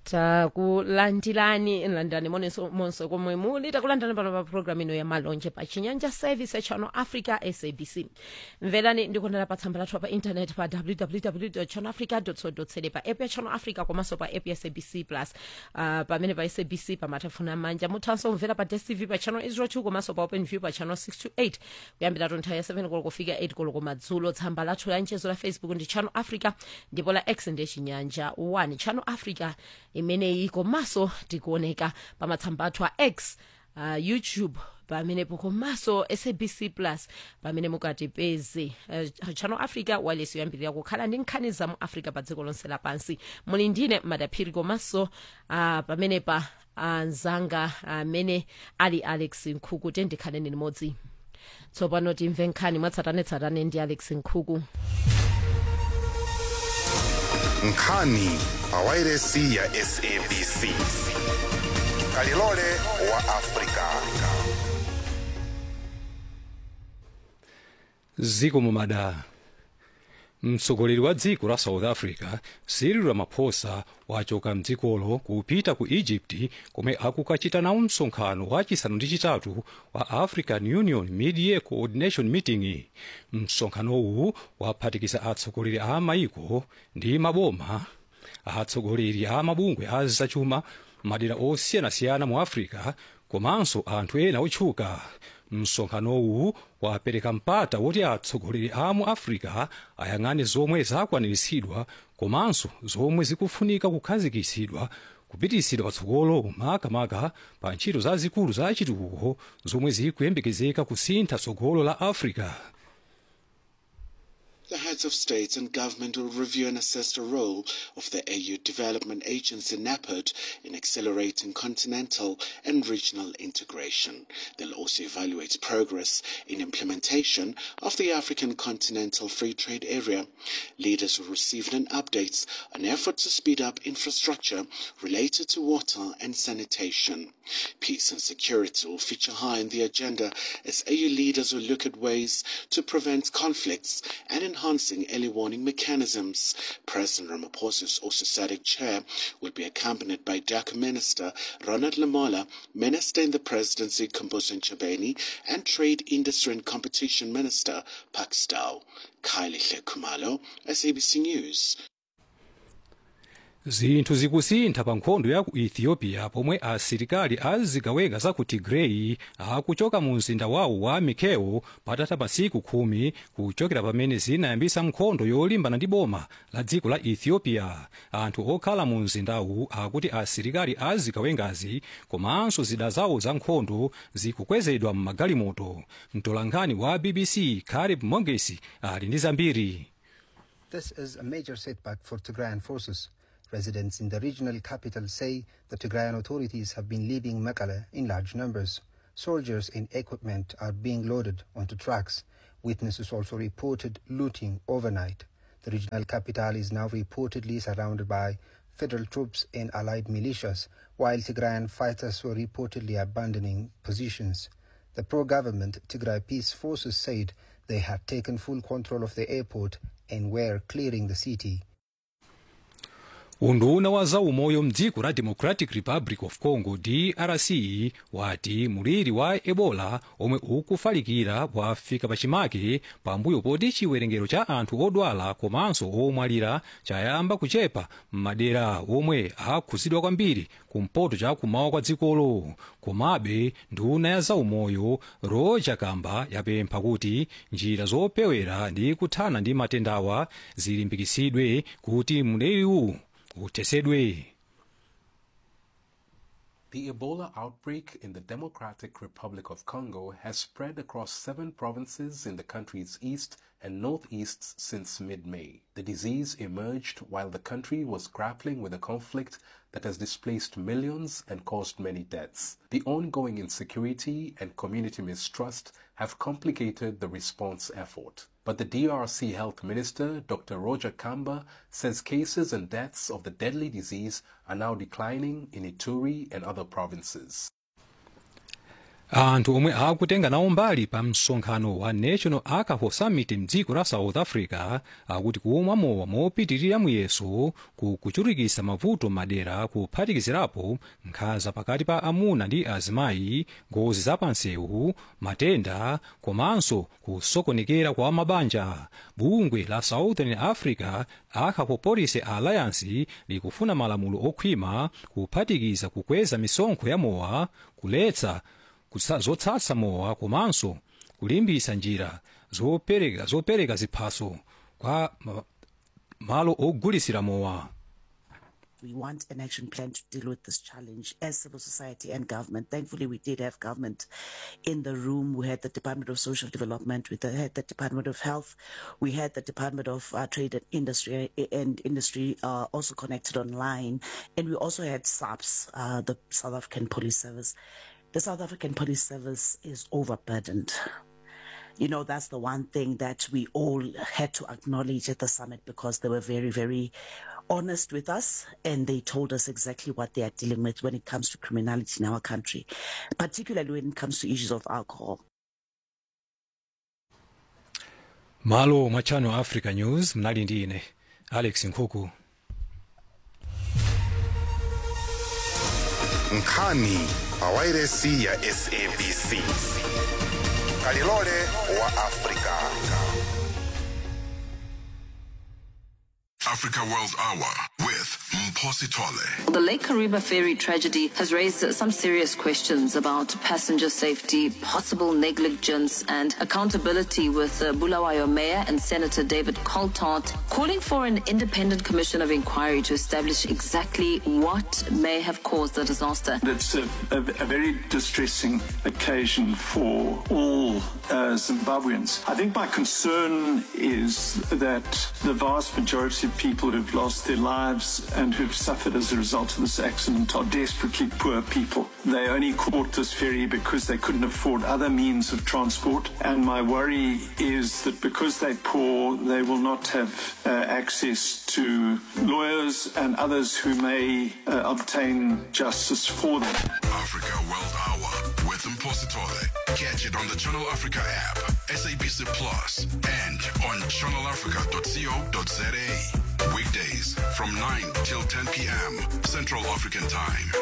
takulandirani landani monenso monse komwe muli takulandirani pano pa programu ino ya malonje pa chinyanja service ya channel africa sabc mverani ndikondera pa tsamba lathu pa intaneti pa www channel africa co za pa app ya channel africa komanso pa app ya sabc plus uh, pamene pa sabc pa matafuna manja muthanso kumvera pa dstv pa channel 02 komanso pa open view pa channel 628 kuyambira nthawi ya 7 koloko kufika 8 koloko madzulo tsamba lathu la mchezo la facebook ndi channel africa ndipo la x ndi chinyanja 1 channel africa imeneyi komanso tikuoneka pa matsamba athu a x uh, youtube pamenepo komanso sabc plus pamene mukatipeze uh, channel africa wireless yoyambirira kukhala ndi nkhani za mu africa pa dziko lonse lapansi muli ndine madaphiri komanso uh, pamene pa anzanga amene uh, ali alex nkhuku tendikhaleni limodzi tsopano timve nkhani mwatsatanetsatane ndi alex nkhuku nkhani pawairesi ya sabc kalilole wa afrika ziko mumada mtsogoleri wa dziko la south africa cyril ramaphosa wachoka mdzikolo kupita ku egypt komwe akukachita nawo msonkhano wachisanu ndi chitatu wa african union mid-year coordination meeting msonkhanowu waphatikiza atsogoleri a maiko ndi maboma atsogoleri a mabungwe a zachuma madera osiyanasiyana mu africa komanso anthu ena otchuka msonkhanowu wapereka mpata woti atsogoleri a mu africa ayang'ane zomwe zakwaniritsidwa komanso zomwe zikufunika kukhazikitsidwa kupitisidwa patsogolo makamaka pa ntchito zazikulu za chitukuko zomwe zikuyembekezeka kusintha tsogolo la africa The heads of state and government will review and assess the role of the AU Development Agency NAPOD in accelerating continental and regional integration. They'll also evaluate progress in implementation of the African Continental Free Trade Area. Leaders will receive an update on efforts to speed up infrastructure related to water and sanitation. Peace and security will feature high in the agenda as AU leaders will look at ways to prevent conflicts and enhancing early warning mechanisms. President Ramaphosa's also SADC chair will be accompanied by DACA Minister Ronald Lamola, Minister in the Presidency Kumbuzo Nchebeni, and Trade, Industry and Competition Minister Pak Stow. Kylie Kumalo, SABC News. zinthu zikusintha pa nkhondo ya ku ethiopia pomwe asilikali azigawenga za ku tigray akuchoka mu mzinda wawo wa mikeo patatha masiku khumi kuchokera pamene zinayambisa nkhondo yolimbana ndi boma la dziko la ethiopia anthu okhala mu mzindawu akuti asilikali azigawengazi komanso zida zawo za nkhondo zikukwezedwa m'magalimoto mtolankhani wa bbc caleb mongesi ali ndi zambiri This is a major setback for Tigrayan forces. Residents in the regional capital say the Tigrayan authorities have been leaving Mekelle in large numbers. Soldiers and equipment are being loaded onto trucks. Witnesses also reported looting overnight. The regional capital is now reportedly surrounded by federal troops and allied militias, while Tigrayan fighters were reportedly abandoning positions. The pro-government Tigray Peace Forces said they had taken full control of the airport and were clearing the city. unduna wa zaumoyo mdziko la democratic republic of congo drc wati muliri wa ebola omwe ukufalikira wafika pachimake pambuyo poti chiwerengero cha anthu odwala komanso omwalira chayamba kuchepa m'madera omwe akhuzidwa kwambiri kumpoto cha kumawa kwa dzikolo komabe nduna ya zaumoyo roger kamba yapempha kuti njira zopewera ndi kuthana ndi matendawa zilimbikitsidwe kuti mliriwu utesedwe The Ebola outbreak in the Democratic Republic of Congo has spread across seven provinces in the country's east and northeast since mid May. The disease emerged while the country was grappling with a conflict that has displaced millions and caused many deaths. The ongoing insecurity and community mistrust have complicated the response effort. But the DRC Health Minister, Dr. Roger Kamba, says cases and deaths of the deadly disease are now declining in Ituri and other provinces. anthu omwe akutenga nawo mbali pa msonkhano wa national alcohol summit mdziko la south africa akuti kumwa mowa mopitirira muyeso kukuchulukitsa mavuto madera kuphatikizirapo nkhanza pakati pa amuna ndi azimayi ngozi zapansewu matenda komanso kusokonekera kwa mabanja bungwe la southern africa alcohol policy alliance likufuna malamulo okhwima kuphatikiza kukweza misonkho ya mowa kuletsa kutsa- zotsatsa mowa komanso kulimbitsa njira zopereka zopereka ziphaso kwa ma- malo ogulitsira mowa We want an action plan to deal with this challenge as civil society and government. Thankfully, we did have government in the room. We had the Department of Social Development, we had the Department of Health, we had the Department of uh, Trade and Industry, and Industry uh, also connected online, and we also had SAPS, uh, the South African Police Service. The South African Police Service is overburdened you know, that's the one thing that we all had to acknowledge at the summit because they were very, very honest with us and they told us exactly what they are dealing with when it comes to criminality in our country, particularly when it comes to issues of alcohol. malo mwa channel africa news mnali ndi ine alex nkhuku nkhani pawairesi ya sabc kalilole wa afrika Africa World Hour with Mposi Tole. The Lake Kariba ferry tragedy has raised some serious questions about passenger safety, possible negligence, and accountability. With uh, Bulawayo Mayor and Senator David Coltart calling for an independent commission of inquiry to establish exactly what may have caused the disaster. It's a, a, a very distressing occasion for all uh, Zimbabweans. I think my concern is that the vast majority of people who've lost their lives and who've suffered as a result of this accident are desperately poor people. They only caught this ferry because they couldn't afford other means of transport. And my worry is that because they're poor, they will not have uh, access to lawyers and others who may uh, obtain justice for them. Africa World Hour with Mposi Tole. Catch it on the Channel Africa app, SABC Plus, and on channelafrica.co.za. Weekdays from 9 till 10 p.m. Central African Time.